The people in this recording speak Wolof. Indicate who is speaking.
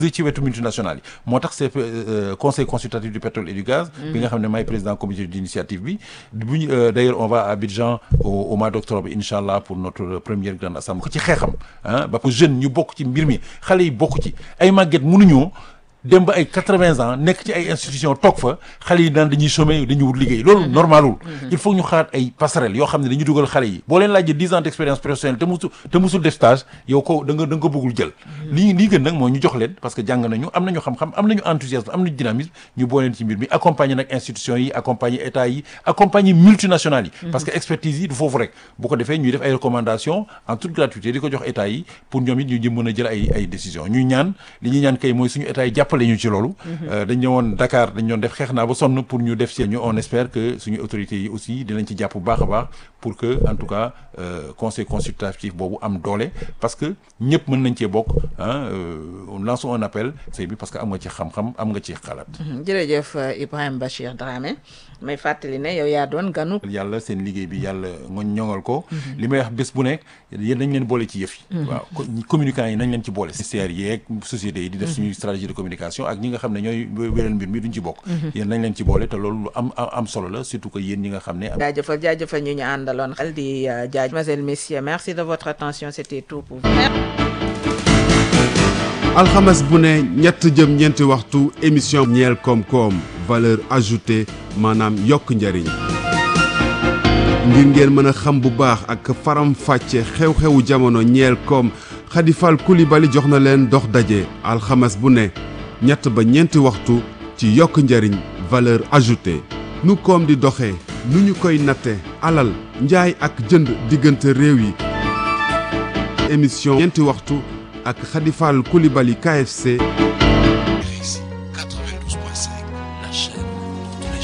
Speaker 1: ci wetu multinationales yi moo tax c'est conseil consultatif du pétrole et du gaz bi nga xam ne maay président comité d'initiative bi bu ñu d'ailleurs on va à Abidjan au mois d'octobre incha allah pour notre première grande assemblée ko ci xeexam ah ba pour jeunes ñu bokk ci mbir mi xale yi bokk ci ay màgget mënuñoo dem ba ay quatre-vingts ans nekk ci ay institutions toog fa xale yi naan dañuy chômer dañuy wut liggéey loolu normalul il faut ñu xalaat ay passerelles yoo xam ne dañu dugal xale yi boo leen laajee dix ans d'expérience professionnelle te musul te musul def stage yow ko da nga da nga ko bëggul jël lii lii gën nag mooy ñu jox leen parce que jàng nañu am nañu xam-xam am nañu enthousiasme am nañu dynamisme ñu boo leen ci mbir mi accompagner nag institutions yi accompagner état yi accompagner multinationales yi parce que expertise yi du foofu rek bu ko defee ñuy def ay recommandations en toute gratuité di ko jox état yi pour ñoom it ñu jëm mën a jël ay ay décisions ñuy ñaan li ñuy ñaan kay mooy suñu état yi jàppale ñu ci loolu dañ ñëwoon Dakar dañ doon def xeex naa ba sonn pour ñu def si ñu on espère que suñu autorités yi aussi dinañ ci jàpp bu baax a baax pour que en tout cas conseil consultatif boobu am doole parce que ñëpp mën nañ cee bokk ah lançons un appel sëy bi parce que am nga ci xam-xam am nga ci xalaat
Speaker 2: jërëjëf Ibrahima Bachir Dramé may fàttali ne yow yaa doon ganu
Speaker 1: yàlla seen liggéey bi yàlla nga ñoŋal ko li may wax bés bu nekk yéen nañ leen boole ci yëf yi waaw communicants yi nañ leen ci boole ministères yeeg sociétés yi di def suñuy stratégie de communication ak ñi nga xam ne ñooy wéral mbir mi duñ ci bokk yéen nañ leen ci boole te loolu lu am am solo la surtout que yéen ñi nga xam ne
Speaker 2: jaajëfal jaajëfal ñu ñu àndaloon xel di jaaj mesdemoiselles messieurs merci de votre attention c'était tout pour vous
Speaker 3: alxames bu ne ñett jëm ñeenti waxtu émission ñeel koom-koom valeur ajoutée maanaam yokk njariñ ngir ngeen mën a xam bu baax ak faram fàcce xew-xewu jamono ñeel koom Khadifal Koulibaly jox na leen dox daje alxames bu ne ñett ba ñeenti waxtu ci yokk njariñ valeur ajoutée nu koom di doxee nu ñu koy natte alal njaay ak jënd diggante réew yi émission ñeenti waxtu ak Khadifal Koulibaly KFC